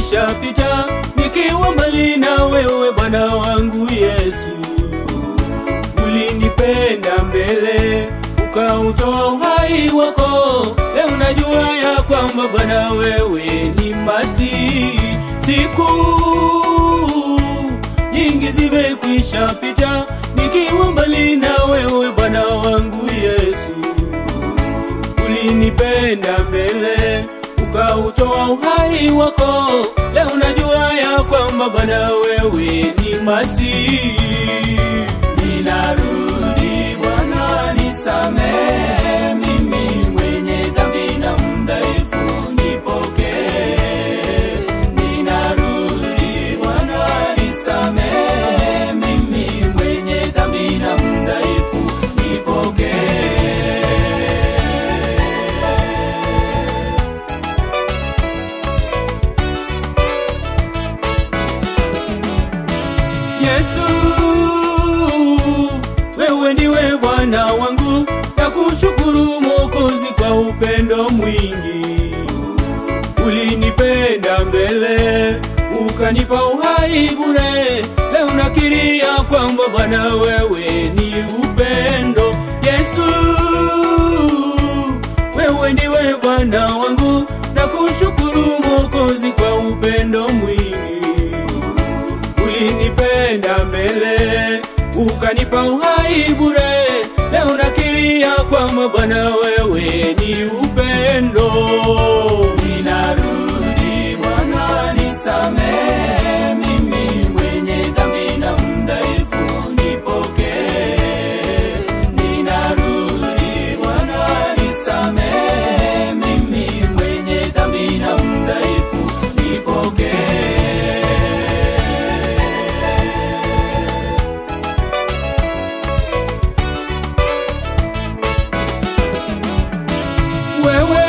zimekwisha pita, nikiwa mbali na wewe Bwana wangu Yesu. Ulinipenda mbele, ukautoa uhai wako. Leo najua ya kwamba Bwana wewe ni Masihi. Siku nyingi zimekwisha pita, nikiwa mbali na wewe Bwana wangu Yesu ulinipenda mbele ukautoa uhai wako. Leo najua ya kwamba Bwana wewe ni Masihi. Ninarudi Bwana, nisamehe mimi mwenye dhambi na mdhaifu, nipokee. Ninarudi Bwana, nisamehe mimi mwenye dhambi na mdhaifu, nipokee. Yesu, wewe ndiwe Bwana wangu, na kushukuru Mwokozi kwa upendo mwingi. Ulinipenda mbele, ukanipa uhai bure. Leo nakiri ya kwamba Bwana wewe ni upendo. Yesu, wewe ndiwe Bwana wangu, na kushukuru Mwokozi kwa upendo mwingi ulinipenda mbele ukanipa uhai bure. Leo nakiri ya kwamba Bwana wewe ni upendo. Ninarudi Bwana, nisamehe mimi mwenye dhambi na mdhaifu, nipokee. Ninarudi Bwana, nisamehe mimi mwenye dhambi na mdhaifu, nipokee. Wewe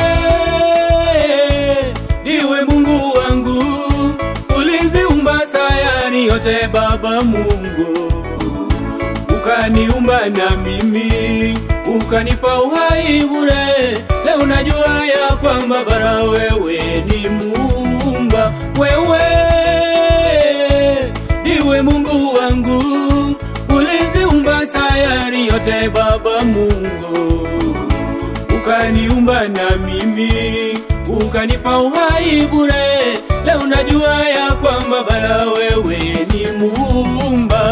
ndiwe Mungu wangu, uliziumba sayari yote Baba Mungu, ukaniumba na mimi, ukanipa uhai bure. Leo najua ya kwamba bara wewe ni muumba. Wewe ndiwe Mungu wangu, uliziumba sayari yote Baba Mungu ukaniumba na mimi ukanipa uhai bure. Leo najua ya kwamba Bwana wewe ni muumba.